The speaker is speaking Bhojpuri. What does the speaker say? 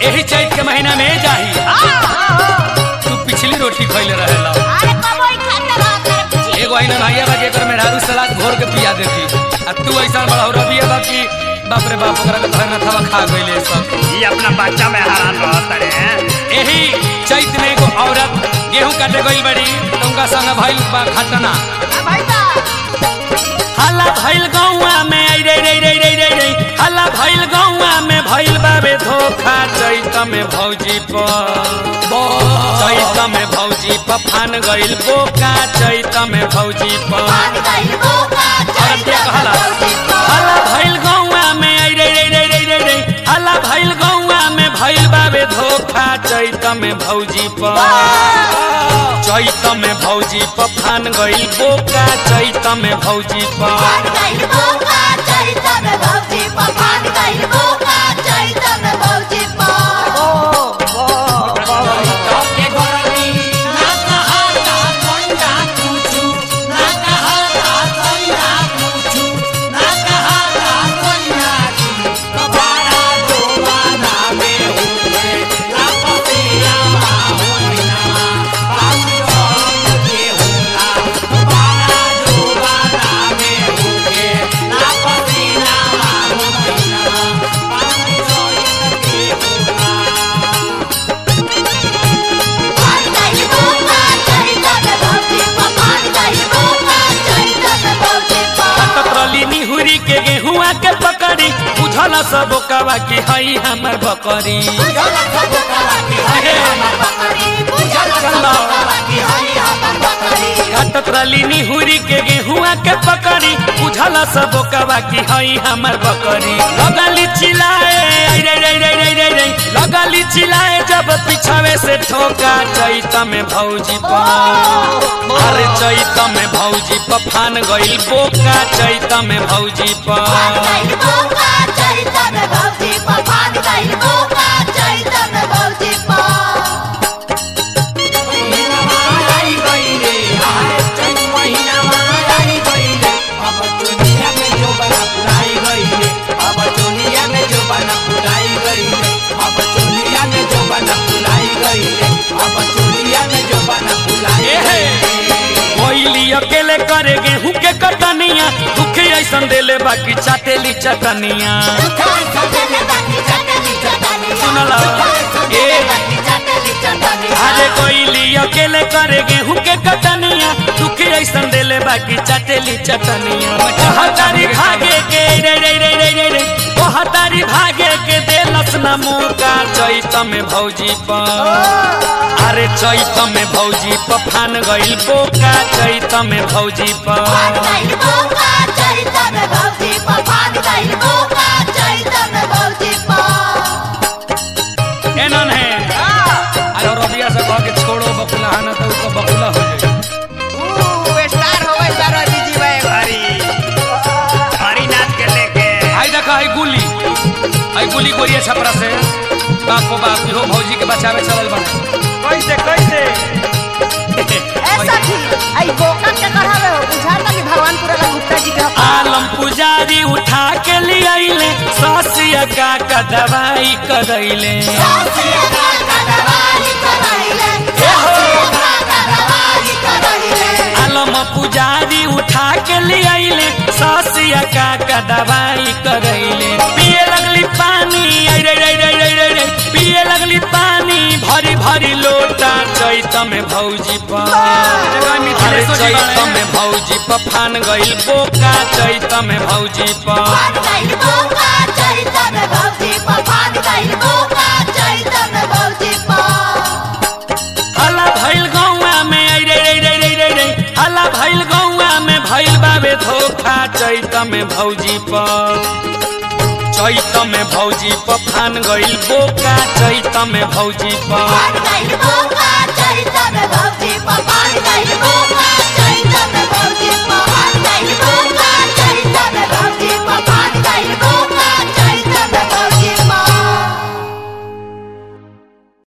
यही चैत के महीना में जाही तू पिछली रोटी खैले रहेला एगो आइना भैया बा जेकर मेहरारू सलाद घोर के पिया देती आ तू ऐसा बड़ा रबिया बा कि बाप रे बाप ओकरा के धर ना थवा खा गइले सब ये अपना बच्चा में हैरान रहत रे यही चैत में एगो औरत गेहूं काटे गइल बड़ी तो उनका संग भइल बा घटना हल्ला भइल गौवा में आई रे रे रे रे रे रे हल्ला भइल गौवा में भइल बाबे धोखा चैत में भौजी पर चैत में भौजी पर फान गइल बोका चैत में भौजी पर हल्ला भइल गौवा में आई रे रे रे रे रे रे हल्ला भइल गौवा में भइल बाबे धोखा चैत में भौजी पर चैत में भौजी पर फान गइल बोका चैत में भौजी पर कतरली निहुरी के गेहुआ के पकड़ी बुझल सब कवा की हई हमर बकरी कतरली निहुरी के गेहुआ के पकड़ी बुझल सब कवा की हई हमर बकरी लगली चिल्लाए आई रे रे रे रे रे रे लगली चिल्लाए जब पिछावे से ठोका चैत में भौजी पर अरे चैत में भौजी पर फान गइल बोका चैत में भौजी पर कोइली अकेले करे गेहूं के कटनिया दुखे ऐसन देले बाकी चाटेली चटनिया सुनला ए अरे कोइली अकेले करे गेहूं के कटनिया दुखे ऐसन देले बाकी चाटेली चटनिया हतारी भागे के रे रे रे रे रे रे ओ हतारी भागे के देलस न मौका चैत में भौजी पर अरे चैत में भौजी पर फान गइल बोका चैत में भौजी पर एनन है अरे रबिया से कह के छोड़ो बकुला है ना तो उसको बकुला हो जाए हरी हरी नाथ के लेके आई देखा आई गुली आई गुली गोरिया छपरा से बाप को बाप हो भौजी के बचावे चलल बने कैसे कैसे आलम पुजारी उठा के ले आइले ससिया का का दवाई करैले आलम पुजारी उठा के ले आइले ससिया का का दवाई करैले पिए लगली पानी आई रे रे रे रे रे रे पिए लगली पानी भरी भरी लोटा चैत में भौजी पर अरे चैत में भौजी पर फान गइल बोका चैत में भौजी पर हल्ला भइल गौवा में आई रे रे रे रे रे रे हल्ला भइल गौवा में भइल बाबे धोखा चैत में भौजी पर चैत में भौजी पर फान गइल बोका चैत में भौजी पर Bye.